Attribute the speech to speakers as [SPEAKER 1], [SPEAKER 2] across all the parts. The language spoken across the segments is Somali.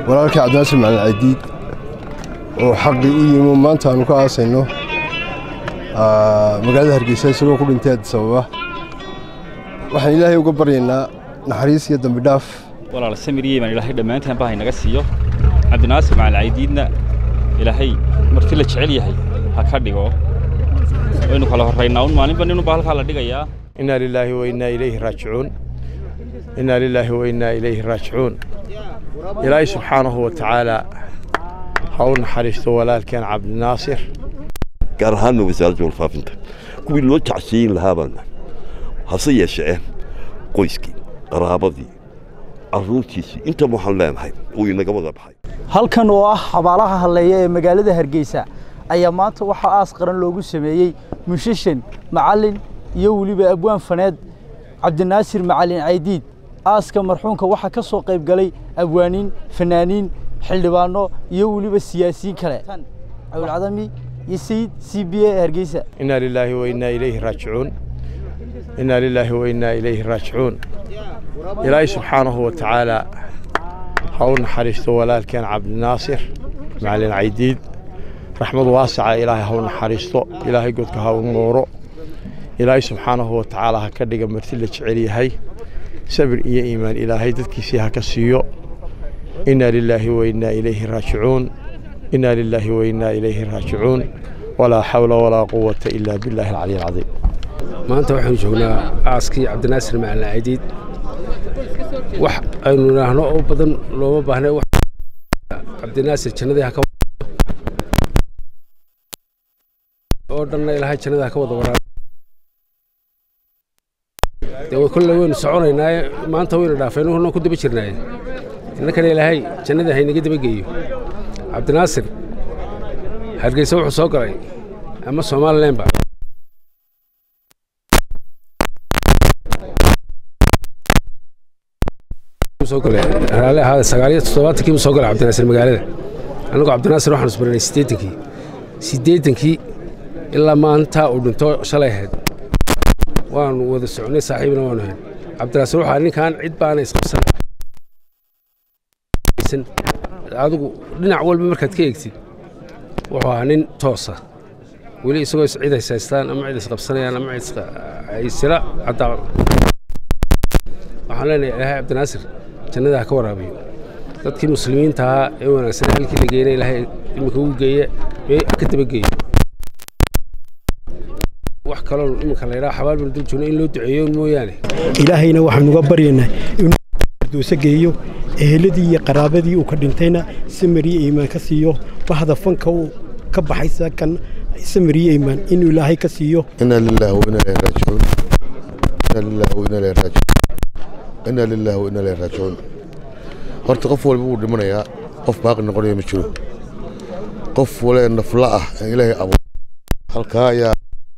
[SPEAKER 1] walaalkii cabdinaasir macalin caydiid oo xaqii u yimi maanta aanu ka aasayno magaalada hargeysa isagoo ku dhintay addis ababa waxaan ilaahay uga baryaynaa naxariis iyo dambi dhaaf
[SPEAKER 2] walaal samiriyey baan ilaahay dhammaantaan baa haynaga siiyo cabdinaasir macalin caydiidna ilaahay marti la jecel yahay ha ka dhigo waynu kala horraynaa un maalinba ninunba halkaa la dhigayaa
[SPEAKER 3] inaa lilaahi wa innaa ilayhi raajicuun inaa lilaahi wa innaa ilayhi raajicuun ilaahay subxaanahu wa tacaala ha u naxariisto walaalkeen cabdinaasir
[SPEAKER 4] gaar ahaanna wasaaradda warfaafinta kuwii loo jacsiyin lahaabaana hase yeeshee qoyskii qaraabadii carruurtiisii intaba waxaan leenahay uu inaga wada baxay
[SPEAKER 5] halkan oo ah xabaalaha halleeya ee magaalada hargeysa ayaa maanta waxaa aas qaran loogu sameeyey mushishan macallin iyo weliba abwaan faneed cabdinaasir macalin caydiid aaska marxuumka waxaa ka soo qayb galay abwaaniin fanaaniin xildhibaano iyo weliba siyaasiyiin kale cawlcadami iyo sayid c b a hargeysa
[SPEAKER 3] inaa lilaahi wa innaa ilayhi raajicuun inaa lilaahi wa innaa ilayhi raajicuun ilaahay subxaanahu wa tacaala ha u naxariisto walaalkeen cabdinaasir macalin caydiid raxmad waasaca ilaahay ha u naxariisto ilaahay godka ha u nuuro ilaahay subxaanahu wa tacaala ha ka dhiga marti la jecel yahay sabir iyo iimaan ilaahay dadkiisii ha ka siiyo inaa lilaahi wa innaa ilayhi raajicuun inaa lilaahi wa innaa ilayhi raajicuun walaa xawla walaa quwata ilaa billaahi alcaliy alcadiim
[SPEAKER 6] maanta waxaanu joognaa aaskii cabdinaasir macalin caydiid wax aynu idhaahno oo badan looma baahnay cabdinaasir jannadii ha ka oo dhanna ilaahay jannada ha ka wada waraa dee kolle waynu soconaynaaye maanta waynu dhaafaynu horna ku daba jirnaaye innakana ilaahay jannada haynaga daba geeyo cabdinaasir hargeysa wuxuu soo galay ama somalilanba raali ahaada sagaaliyo toddobaatankii buu soo galay cabdinaasir magaalada annagoo cabdinaasir waxaanu isbaranay siddeetankii siddeetankii ilaa maanta uu dhinto shalay ahayd waanu wada soconay saaxiibna waanu hayn cabdinaasir waxaa ninkan cid baana isqabsan adigu dhinac walba markaad ka eegtid wuxuu ahaa nin toosa weli isagoo cid haysaystaan ama cid isqabsanayaan ama cid sila caddaa waxaan leenahay ilaahay cabdinaasir jannada ha ka waraabiyo dadkii muslimiinta ahaa ee wanaagsan halkii la geeyna ilaahay iminka ugu geeye ka dabageeyo wax kaloo iminka la yidhaha xabaal banu dul joogna in loo duceeyo mooyaane
[SPEAKER 7] ilaahayna waxaanu uga baryaynaa inuu duuso geeyo eheladii iyo qaraabadii uu ka dhintayna samariyo iimaan ka siiyo bahda fanka uu ka baxay sakan samariyo iimaan inuu ilaahay ka siiyo
[SPEAKER 8] inaa lilaahi wa inaa ilayhi raajicuun inaa lilaahi wa inaa ilayhi raajicuun inaa lilaahi wa inaa ilayhi raajicuun horta qof walba wuu dhimanayaa qof baaqi noqonaya ma jiro qof wale nafla ah ee ilaahay abuur halkaa ayaa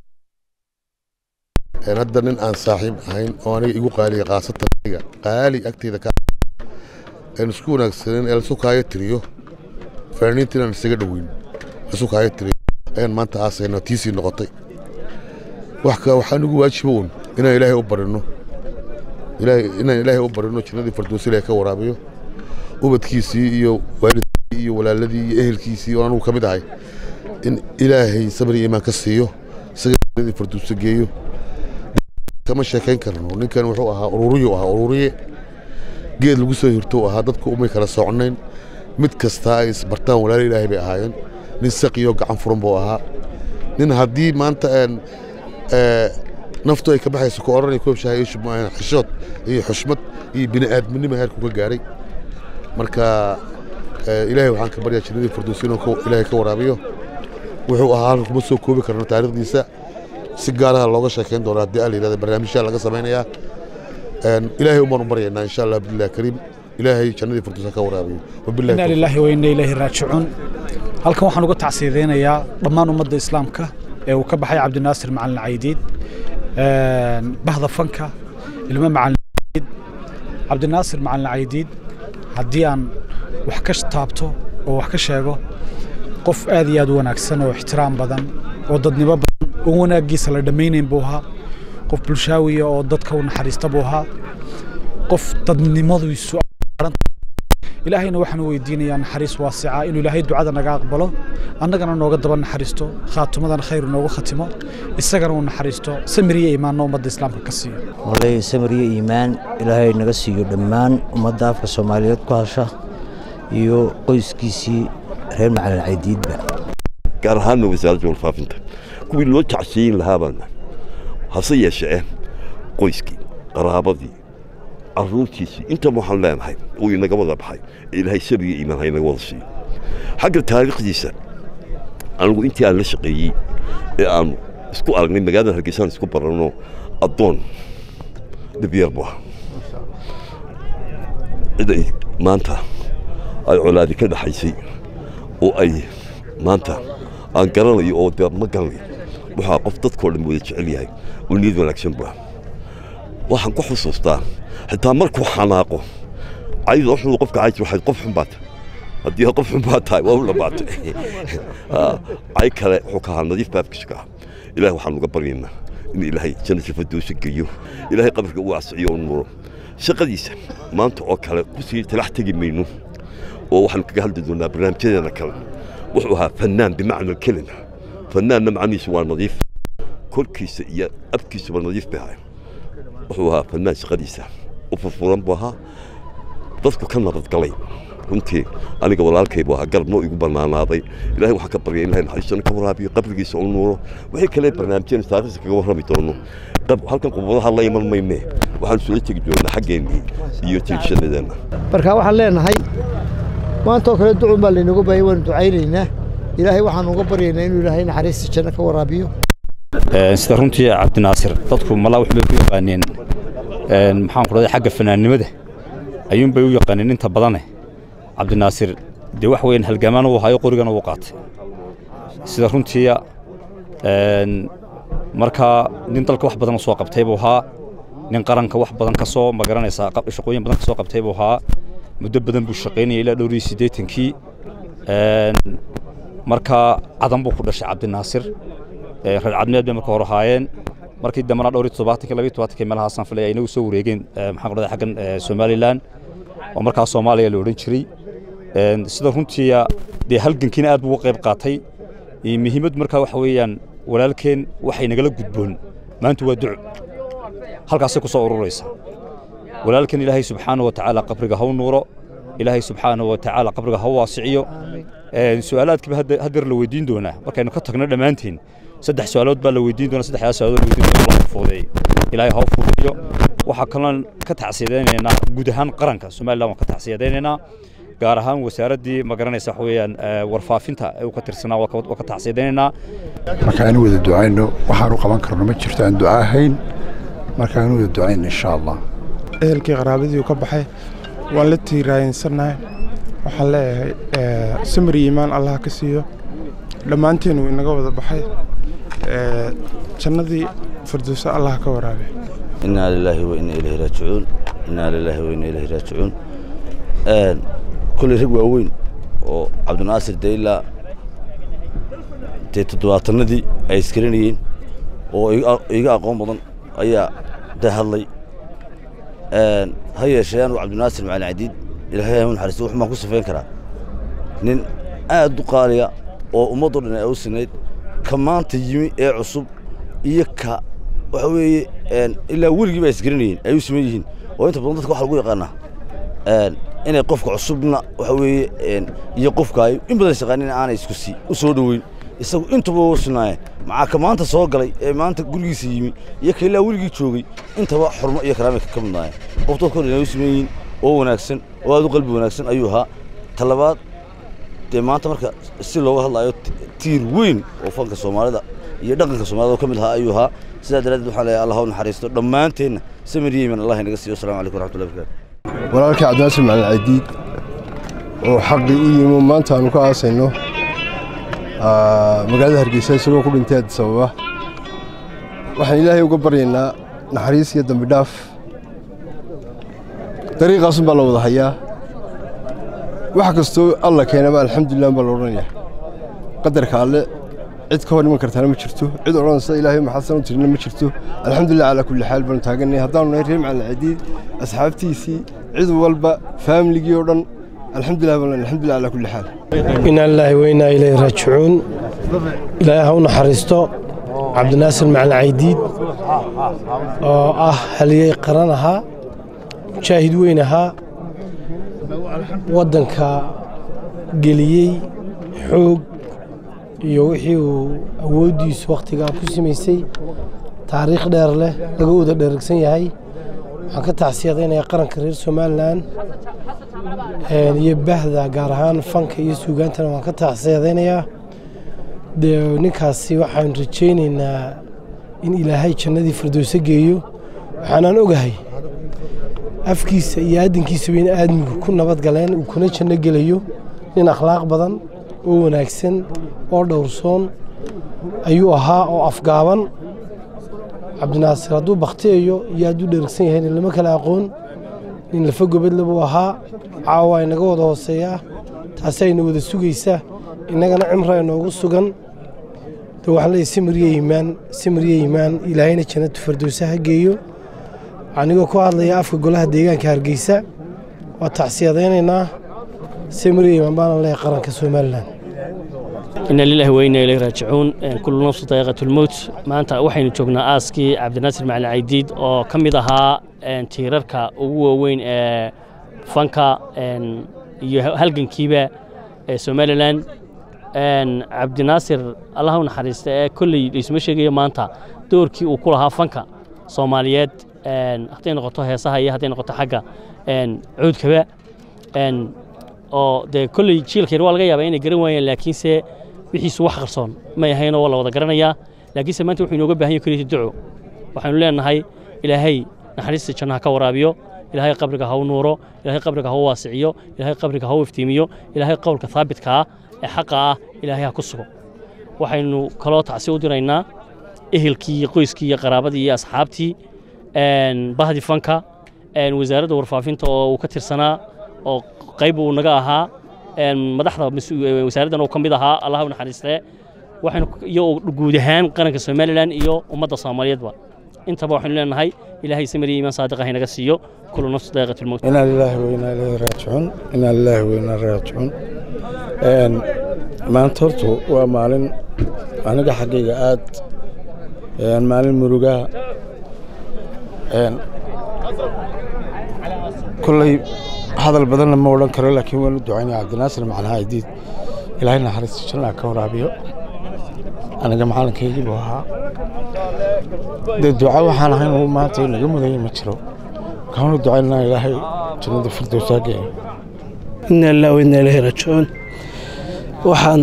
[SPEAKER 8] hadda nin aan saaxiib ahayn oo aniga igu qaaliya khaasatan aniga qaali agteyda ka aan isku wanaagsanin ee lasu kaayo tiriyo fanaaniinta inaan isaga dhoweyn lasu kaayo tiriyo ayaan maanta aasayna tiisii noqotay wax ka waxaa nagu waajiba uun inaan ilaahay u barino inaan ilaahay u barino jannadii fardoosi ilaahay ka waraabiyo ubadkiisii iyo waalidkii iyo walaaladii iyo ehelkiisii oo anugu ka mid ahay in ilaahay sabri iimaan ka siiyo isaga jannadii fardoosi geeyo kama sheekayn karno ninkan wuxuu ahaa ururiyu ahaa ururiye geed lagu soo hirto ahaa dadku umay kala socnayn mid kastaa ay isbartaan walaalo ilaahay bay ahaayeen nin saqiyo gacan furan buu ahaa nin haddii maanta naftu ay ka baxayso ku odhanay koobshahay xishood iyo xushmad iyo bini'aadminimo heerku ka gaadhay marka ilaahay waxaan ka baryaa jannadii firdowsi inuu ilaahay ka waraabiyo wuxuu ahaa halka kuma soo koobi karno taariikhdiisa si gaaraha looga sheekayn doona haddii aa la yidhahda barnaamijyaa laga samaynayaa ilaahay umaan u baryaynaa insha allah billahi kariim ilaahay jannadii firdowsa ka waraabiyo
[SPEAKER 9] inaa lilaahi wa inna ilaahi raajicuun halkan waxaan uga tacsiideynayaa dhammaan ummadda islaamka ee uu ka baxay cabdinaasir macalin caydiid bahda fanka ilmo macalin caydiid cabdinaasir macalin caydiid haddii aan wax ka taabto oo wax ka sheego qof aad iyo aad u wanaagsan oo ixtiraam badan oo dadnimo badan oo wanaaggiisa la dhammaynayn buu ahaa qof bulshaawiya oo dadka u naxariista buu ahaa qof dadnimadiisu ilaahayna waxaan u weydiinayaa naxariis waasica inuu ilaahay ducada naga aqbalo annagana nooga daba naxariisto khaatumadana khayr noogu khatimo isagana uu naxariisto samiriya imaanna ummadda islaamka ka siiyo
[SPEAKER 10] wallaahi samiriya iimaan ilaahay naga siiyo dhammaan ummadda afka soomaaliyeed ku hasha iyo qoyskiisii reer macalin caydiidba
[SPEAKER 4] gaar ahaanna wasaaradda warfaafinta kuwii loo jacsiyin lahaa baana hase yeeshee qoyskii qaraabadii carruurtiisii intaba waxaan leenahay uu inaga wada baxay ee ilaahay sabriga iimaan ha inaga wada siiyo xagga taariikhdiisa anigu intii aan la shaqeeyey ee aanu isku aragnay magaalada hargeysaan isku baranno addoon dhibyeer bu ahaa cid ay maanta ay colaadi ka dhaxaysay oo ay maanta aan garanayo oo dee ma garanayo waxaa qof dadkoo dhan wada jecel yahay oo niyad wanaagsan bu ah waxaan ku xusuustaa xitaa markuu xanaaqo cayda wuxuu qofka cayti waxayd qof xun baata haddii qof xun baa tahay waa u dhammaatay cay kale wuxuu ka ahaa nadiif baabkiisa ka ah ilahay waxaan uga baryaynaa in ilaahay jannata firdowsa geeyo ilaahay qabarka u waasiciyo u nuuro shaqadiisa maanta oo kale kusii talax tegi mayno oo waxaanu kaga hadli doonaa barnaamijyadeena kale wuxuu ahaa fannaan bimacna alkelima fannaanna macnihiisu waa nadiif korkiisa iyo afkiisuba nadiif bay ahay wuxuu ahaa fannaan shaqadiisa u furfuran buu ahaa dadku ka nabadgalay runtii aniga walaalkay buu ahaa garabno igu bannaanaaday ilahay waxaan ka baryay ilahay naxariistana ka waraabiyo qabrigiisa u nuuro wixii kale barnaamijyeen taariikhda kaga warrami doono halkan qubadaha la iman mayne waxaan soo tegi doonaa xaggeennii iyo tigshanadeenna
[SPEAKER 11] marka waxaan leenahay maanta oo kale ducun baa laynagu baayay waanu ducaynaynaa ilaahay waxaan uga baryaynaa inuu ilaahay naxariista janno ka waraabiyo
[SPEAKER 2] sida runtii cabdinaasir dadku malaa waxbay ku yaqaaneen maxaan ku dhahday xagga fanaannimada ayuunbay u yaqaaneen inta badane cabdinaasir dee wax weyn halgamaan uu hayo qorigana uu qaatay sida runtii markaa nin dalka wax badan soo qabtay buu ahaa nin qaranka wax badan ka soo magaranaysaa shaqooyin badan ka soo qabtay buu ahaa muddo badan buu shaqaynayay ilaa dhowr iyo siddeetankii markaa cadan buu ku dhashay cabdinaasir reer cadmeed bay marka hore ahaayeen markii dambena dhowr iyo toddobaatankii labiyo todobaatankii meelahaasaan filay ay inagu soo wareegeen maxaan ku dhahday xaggan somalilan oo markaa soomaaliya la odhan jiray sida runtii dee halgankiina aad buu uga qayb qaatay muhiimaddu markaa waxa weeyaan walaalkeen waxay nagala gudboon maanta waa duco halkaasay ku soo ururaysa walaalkeen ilaahay subxaana wa tacaala qabriga ha u nuuro ilaahay subxaana wa tacaala qabriga ha u waasiciyo su'aalaadkiiba haddeer la weydiin doonaa markaynu ka tagno dhammaantiin saddex su'aalood baa la weydiin doonaa saddexdaas su'aalood la weydiin doonaa loo fuudeey ilaahay ha u fuudeeyo waxaa kaloon ka tacsiyadaynaynaa guud ahaan qaranka somaliland waan ka tacsiyadaynaynaa gaar ahaan wasaaraddii ma garanaysa waxa weeyaan warfaafinta ee uu ka tirsanaa waa ka tacsiyadaynaynaa
[SPEAKER 12] marka aanu wada ducayno waxaanu qaban karno ma jirto aan duca ahayn marka aanu wada ducayno insha allah
[SPEAKER 13] ehelkii qaraabadii ka baxay waan la tiiraayinsannahay waxaan leeyahay samri iimaan allah ka siiyo dhammaanteen wuu inaga wada baxay jannadii firdowsa allah ka waraabe
[SPEAKER 14] inaa lilaahi wa inaa ilayhi raajicuun inaa lilaahi wa inaa ilayhi raajicuun kolley rag waaweyn oo cabdinaasir dee ilaa dee toddobaatanadii ay iskaranayeen oo iga aqoon badan ayaa da hadlay ha yeeshee anugu cabdinaasir macalin cadiid ilaahay u naxariisto wuxuu baan ku sifayn karaa nin aad u qaaliya oo ummaddoo dhan ay u sinayd ka maanta yimi ee cusub iyo ka waxa weeye ilaa weligii ba isgaranayeen ay u siman yihiin oo inta badan dadka waxa lagu yaqaanaa inay qofka cusubna waxa weeye iyo qofka ay in badan shaqaanin aanay isku sii u soo dhoweyn isagu intuba u sinaaye maxaa ka maanta soo galay ee maanta gurigiisa yimi iyo ka ilaa weligii joogay intaba xurmo iyo karaamay ka midnaayeen qof dadkoo dhan ay u siman yihiin oo wanaagsan oo aad u qalbi wanaagsan ayuu ahaa talabaad dee maanta marka si looga hadlaayo tiir weyn oo fanka soomaalida iyo dhaqanka soomaalida oo ka mid ahaa ayuu ahaa sidaa daraaddeed waxaan leeyahay allah u naxariisto dhammaanteenna samir yeeman allah inaga siiyo assalamu calaykum waraxmatullahi wabarakatu
[SPEAKER 1] walaalkii cabdinaasir macalin cadiid oo xaqii u yimi maanta aanu ka aasayno magaalada hargeysa isagoo ku dhintay addis ababa waxaan ilaahay uga baryaynaa naxariis iyo dambi dhaaf dariiqaasun baa la wada hayaa wax kastoo alla keenaba alxamdulilah baa la odhanayaa qadarka alle cid ka hor iman kartaana ma jirto cid odhanaysa ilaahay maxasan u tirina ma jirto alxamdulilah calaa kulli xaal baanu taaganay haddaanu nahay reer macalin cadiid asxaabtiisii cid walba faamiligii oo dhan alxamdulilah baan alxamdulilah calaa kulli xaal
[SPEAKER 15] inaa lilaahi weynaa ilayhi raajicuun ilaahay ha u naxariisto cabdinaasir macalin caydiid oo ah haliyey qaran ahaa mujaahid weyn ahaa waddanka geliyey xoog iyo wixii uu awooddiisu wakhtigaa ku samaysay taariikh dheer leh laga wada dheregsan yahay waxaan ka tacsiyadaynayaa qaranka reer somalilan iyo bahda gaar ahaan fanka iyo suugaantana waan ka tacsiyadaynayaa dee ninkaasi waxaan rajaynaynaa in ilaahay jannadii firdowso geeyo waxaanaan ogahay afkiisa iyo aadinkiisaba in aadmigu ku nabad galeen uu kuna janno gelayo nin akhlaaq badan oo wanaagsan oo dhowrsoon ayuu ahaa oo afgaaban cabdinaasir hadduu bakhtiyayo iyo hadduu dherigsan yahay lama kala aqoon nin lafa gobadle buu ahaa caawa inaga wada hooseeyaa taasi ayna wada sugaysa innagana cimra inoogu sugan de waxaan leeyahay simiriye iimaan simiriye iimaan ilaahayna jannatu fardowsa ha geeyo anigoo ku hadlaya afka golaha deegaanka hargeysa waa tacsiyadaynaynaa simiriye iimaan baana leeyahay qaranka somalilan
[SPEAKER 16] ina lilahi weyna ilay raajicuun kullu nafsu daqiiqat lmowt maanta waxaynu joognaa aaskii cabdinaasir macalin caydiid oo ka mid ahaa tiirarka ugu waaweyn ee fanka iyo halgankiiba ee somalilan cabdinaasir allah u naxariista ee kolley laysuma sheegayo maanta doorkii uu ku lahaa fanka soomaaliyeed hadday noqoto heesaha iyo hadday noqoto xagga cuudkaba oo dee kolley jiilka yar waa laga yaabaa inay garan waayeen laakiinse wixiisu wax qarsoon may ahaynoo waa la wada garanayaa laakiinse maanta wuxuu inooga baahan yahay keliyata duco waxaynu leenahay ilaahay naxariista jannaha ka waraabiyo ilaahay qabriga ha u nuuro ilaahay qabriga ha u waasiciyo ilaahay qabriga ha u iftiimiyo ilaahay qowlka haabitka ah ee xaqa ah ilaahay ha ku sugo waxaynu kaloo tacsi u diraynaa ehelkii iyo qoyskii iyo qaraabadii iyo asxaabtii bahdi fanka wasaaradda warfaafinta oo uu ka tirsanaa oo qayb uu naga ahaa madaxda wasaaraddan uu ka mid ahaa allah u naxariistee waxaynu iyo guud ahaan qaranka somalilan iyo ummadda soomaaliyeedba intaba waxaynu leenahay ilaahay samir iyo iimaan saadiq ah inaga siiyo kullu nafsi daqiiqat lmowt
[SPEAKER 17] inaa lilaahi weynaa ilayhi raajicuun inaa lilaahi weynaa raajicuun maanta hortu waa maalin aniga xaggayga aad maalin murugaa kolley hadal badanna ma odhan karo laakiin waan u ducaynaya cabdinaasir macnaha aydiid ilaahay naxariista jannaa ka waraabiyo aniga macalinkaygii buu ahaa dee duca waxaan ahayn uu maanta inaga mudanya ma jiro waxaan u ducaynaa ilaahay jannada firdowsaa geeyo
[SPEAKER 15] ina lillahi wa inna ilaahi raajicuun waxaan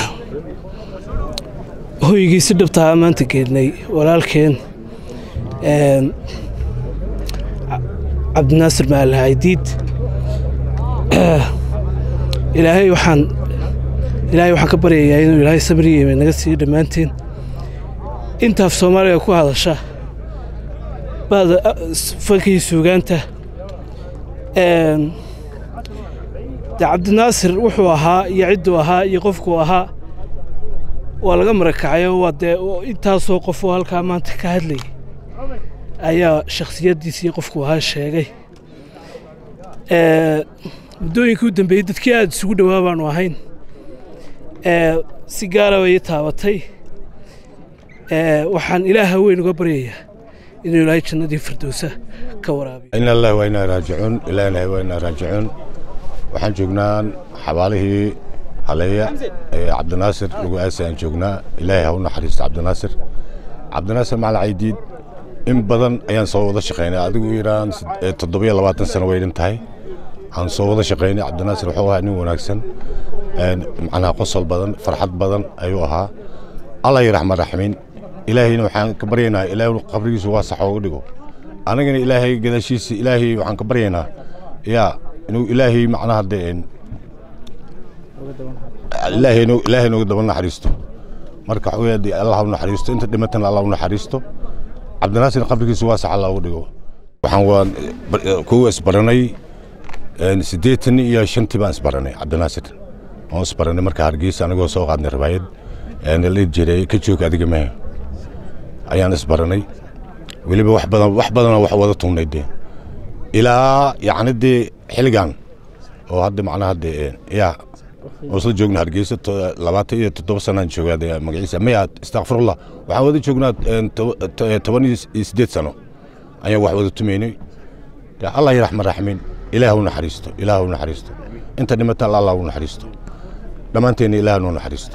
[SPEAKER 15] hoygii si dhabtaa maanta geednay walaalkeen cabdinaasir macalin caydiid ilaahay waxaan ilaahay waxaan ka baryayaa inuu ilaahay sabriyeeme naga siiyo dhammaanteen intaaf soomaaliga ku hadasha bada fankii suugaanta de cabdinaasir wuxuu ahaa iyo cidduu ahaa iyo qofkuu ahaa waa laga marakacayo waa dee intaasoo qof oo halkaa maanta ka hadlayay ayaa shakhsiyaddiisii qofku ahaa sheegay muddooyinkii u dambeeyey dadkii aada isugu dhowaa baanu ahayn si gaara bay ii taabatay waxaan ilaaha weyn uga baryayaa inuu ilaahay jannadii firdowsa ka waraabiyo
[SPEAKER 18] ina allah waa inaa raajicuun ilaahnahay waa inaa raajicuun waxaan joognaa xabaalihii haleeya ee cabdinaasir lagu aasay aan joognaa ilaahay ha u naxariisto cabdinaasir cabdinaasir macalin caydiid in badan ayaan soo wada shaqaynay adigu yaraan toddobiyo labaatan sano way dhan tahay aan soo wada shaqaynay cabdinaasir wuxuu ahaa nin wanaagsan macnaha qosol badan farxad badan ayuu ahaa allah yiraxma raxmin ilaahayna waxaan ka baryaynaa ilaahay qabrigiisu waa sax ooga dhigo anagana ilaahay gadaashiisa ilaahay waxaan ka baryaynaa yaa inuu ilaahay macnaha dee ilaahay ilaahay nooga daba naxariisto marka waxa weeye allah u naxariisto inta dhimatana allah u naxariisto cabdinaasir qabrigiisu waa sax allah uga dhigo waxaan waan kuwa isbaranay siddeetan iyo shantii baan isbaranay cabdinaasir waan isbaranay marka hargeysa anigoo soo qaadnay ribaayad la jiray ka joog adiga mehe ayaan isbaranay weliba wax badan wax badanoo wax wada tugnay dee ilaa yacni dee xilligan oo hadda macnaha hadde yaa oo isla joogna hargeysa labaatan iyo toddoba sanaan joogaa dee magaciisa maya istakfirullah waxaan wada joognaa toban iyo siddeed sano ayaan wax wada tumaynay allah yaraxman raxmiin ilaah u naxariisto ilaah u naxariisto inta dhimata allah u naxariisto dhammaanteenna ilaah noo naxariisto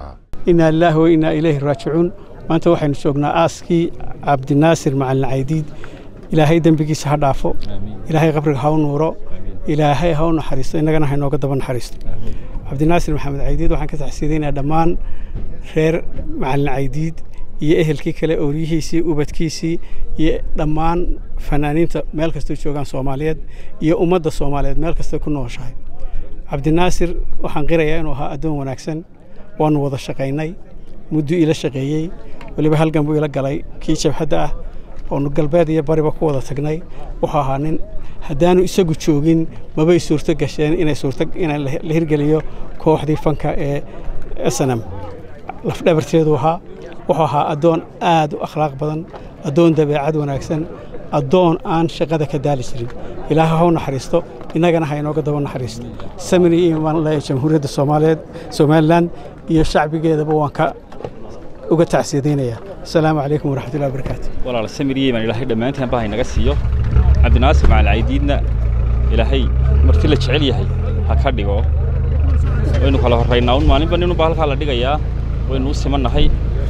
[SPEAKER 7] inaa lilaahi wa inaa ilayhi raajicuun maanta waxaynu joognaa aaskii cabdinaasir macalin caydiid ilaahay dembigiisa ha dhaafo ilaahay qabriga ha u nuuro ilaahay ha u naxariisto innagana ha inooga daba naxariisto cabdinaasir maxamed caydiid waxaan ka taxsiidaynayaa dhammaan reer macalin caydiid iyo ehelkii kale ooryihiisii ubadkiisii iyo dhammaan fanaaniinta meel kastoo joogaan soomaaliyeed iyo ummadda soomaaliyeed meel kastay ku nooshahay cabdinaasir waxaan qirayaa inuu ahaa addoon wanaagsan waanu wada shaqaynay mudduu ila shaqeeyey weliba halgan buu ila galay kii jabhadda ah oonu galbeed iyo bariba ku wada tagnay wuxuu ahaa nin haddaanu isagu joogin mabay suurto gasheen inay suurto in la hirgeliyo kooxdii fanka ee snm lafdhabarteedu ahaa wuxuu ahaa addoon aad u akhlaaq badan addoon dabeecad wanaagsan addoon aan shaqada ka daali jirin ilaaha ha u naxariisto innagana ha inooga daba naxariisto samiri iyo imaan le jamhuuriyadda soomaaliyeed somalilan iyo shacbigeedaba waan ka uga tacsiidaynayaa asalaamu calaykum waraxmatullahi wabarakaatu
[SPEAKER 2] walaal samir yeeman ilaahay dhammaantaan baa inaga siiyo cabdinaasir macal caydiidna ilaahay marti la jecel yahay ha ka dhigo waynu kala horraynaa un maalinba ninunbaa halkaa la dhigayaa waynu u simannahay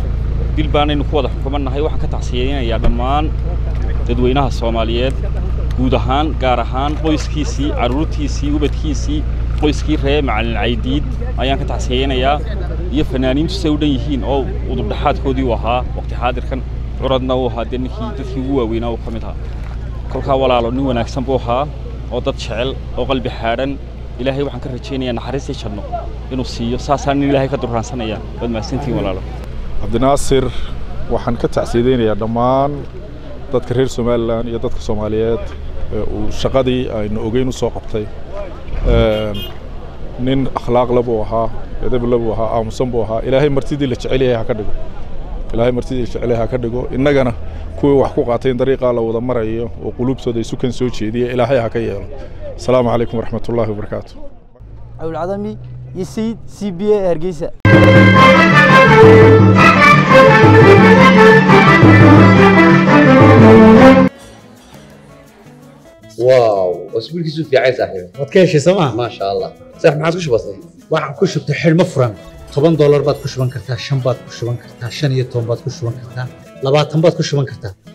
[SPEAKER 2] dil baanaynu ku wada xukumannahay waxaan ka tacsiyeynayaa dhammaan dadweynaha soomaaliyeed guud ahaan gaar ahaan qoyskiisii carruurtiisii ubadkiisii qoyskii ree macalin caydiid ayaan ka tacsiyeynayaa iyo fanaaniintu say u dhan yihiin oo udubdhaxaadkoodii u ahaa waqti xaadirkan curadna uu ahaa dee ninkii dadkii ugu waaweynaa uu ka mid ahaa kolkaa walaalo nin wanaagsan buu ahaa oo dad jecel oo qalbi xaadhan ilaahay waxaan ka rajaynayaa naxariistii janno inuu siiyo saasaan nin ilaahay ka durraansanaya waad mahadsantihiin walaalo
[SPEAKER 19] cabdinaasir waxaan ka tacsiidaynayaa dhammaan dadka reer somalilan iyo dadka soomaaliyeed uu shaqadii aynu ogeyn u soo qabtay nin akhlaaqle buu ahaa edable buu ahaa aamusan buu ahaa ilaahay martidii la jecel yahay ha ka dhigo ilaahay martidii la jecel yahay ha ka dhigo innagana kuwii wax ku qaatay in dariiqaa la wada marayo oo quluubtooda isu kan soo jeediya ilaahay ha ka yeelo asalaamu calaykum waraxmatullaahi wabarakaatu
[SPEAKER 5] cabdulcadami iyo sayid c b a hargeysa
[SPEAKER 20] واو اسبوعك في عايز صاحبي
[SPEAKER 21] waad ka heshay sooma
[SPEAKER 20] ما شاء الله صح ما عاد كش بسيط
[SPEAKER 21] waxaan ku shubtay xidhmo furan toban doolar baad ku shuban kartaa shan baad ku shuban kartaa shan iyo toban baad ku shuban kartaa labaatan baad ku shuban kartaa